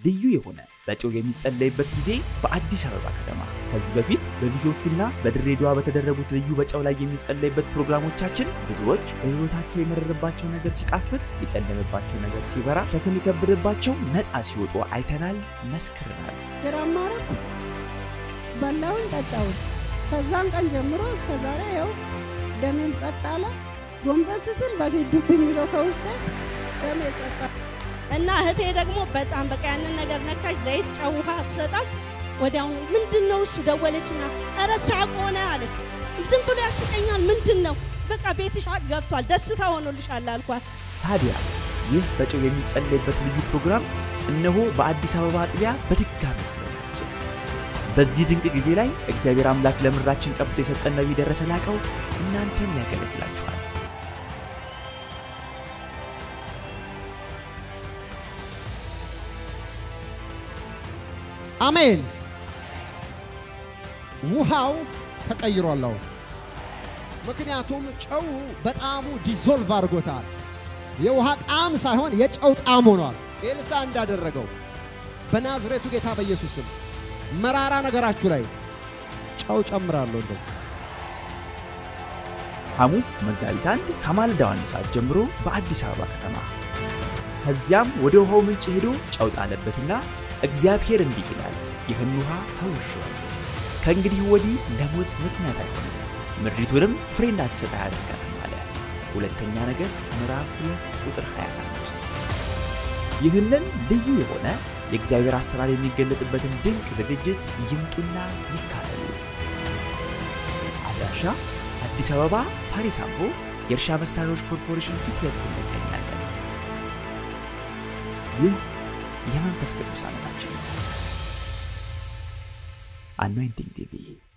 ልዩ የሆነ በጨው የሚጸለይበት ጊዜ በአዲስ አበባ ከተማ ከዚህ በፊት በቢሾፍቱና በድሬዳዋ በተደረጉት ልዩ በጨው ላይ የሚጸለይበት ፕሮግራሞቻችን ብዙዎች በሕይወታቸው የመረረባቸው ነገር ሲጣፍጥ፣ የጨለመባቸው ነገር ሲበራ፣ ሸክም የከበደባቸው ነፃ ሲወጡ አይተናል፣ መስክረናል። ግራም አረኩ፣ በላውን፣ ጠጣውን። ከዛን ቀን ጀምሮ እስከ ዛሬ ያው ደሜም ጸጥ አለ። ጎንበስ ስል በፊት ዱብ የሚለው ከውስጤ ደሜ ጸጥ አለ። እና እህቴ ደግሞ በጣም በቃ ያንን ነገር ነካች። ዘይት ጨው ውሃ አሰጣት። ወዲያውኑ ምንድን ነው እሱ ደወለችና፣ ኧረ ሳቅ ሆነ አለች። ዝም ብሎ ያስቀኛል። ምንድን ነው በቃ ቤትሽ ገብቷል፣ ደስታ ሆኖልሻል አልኳት። ታዲያ ይህ በጨው የሚጸለይበት ልዩ ፕሮግራም እነሆ በአዲስ አበባ አጥቢያ በድጋሚ ተዘጋጀ። በዚህ ድንቅ ጊዜ ላይ እግዚአብሔር አምላክ ለምድራችን ቀብቶ የሰጠን ነቢይ ደረሰ ላቀው እናንተን ያገለግላችኋል። አሜን። ውሃው ተቀይሯል አሁን። ምክንያቱም ጨው በጣሙ ዲዞልቭ አድርጎታል። የውሃ ጣዕም ሳይሆን የጨው ጣዕም ሆኗል። ኤልሳ እንዳደረገው በናዝሬቱ ጌታ በኢየሱስ ስም መራራ ነገራችሁ ላይ ጨው ጨምራለሁ። እንደዚህ ሐሙስ መጋቢት አንድ ከማለዳው አንድ ሰዓት ጀምሮ በአዲስ አበባ ከተማ። ከዚያም ወደ ውሃው ምንጭ ሄዶ ጨው ጣለበትና እግዚአብሔር እንዲህ ይላል፣ ይህን ውሃ ፈውሼዋለሁ። ከእንግዲህ ወዲህ ለሞት ምክንያት አይሆንም፣ ምድሪቱንም ፍሬ እንዳትሰጥ አያደርጋትም አለ። ሁለተኛ ነገሥት ምዕራፍ 2 ቁጥር 21። ይህንን ልዩ የሆነ የእግዚአብሔር አሰራር የሚገለጥበትን ድንቅ ዝግጅት ይምጡና ይካፈሉ። አድራሻ አዲስ አበባ ሳሪስ አምቦ የእርሻ መሳሪያዎች ኮርፖሬሽን ፊት ለፊት እንገኛለን። ይህ የመንፈስ ቅዱስ ዓለማችን ነው። አኖይንቲንግ ቲቪ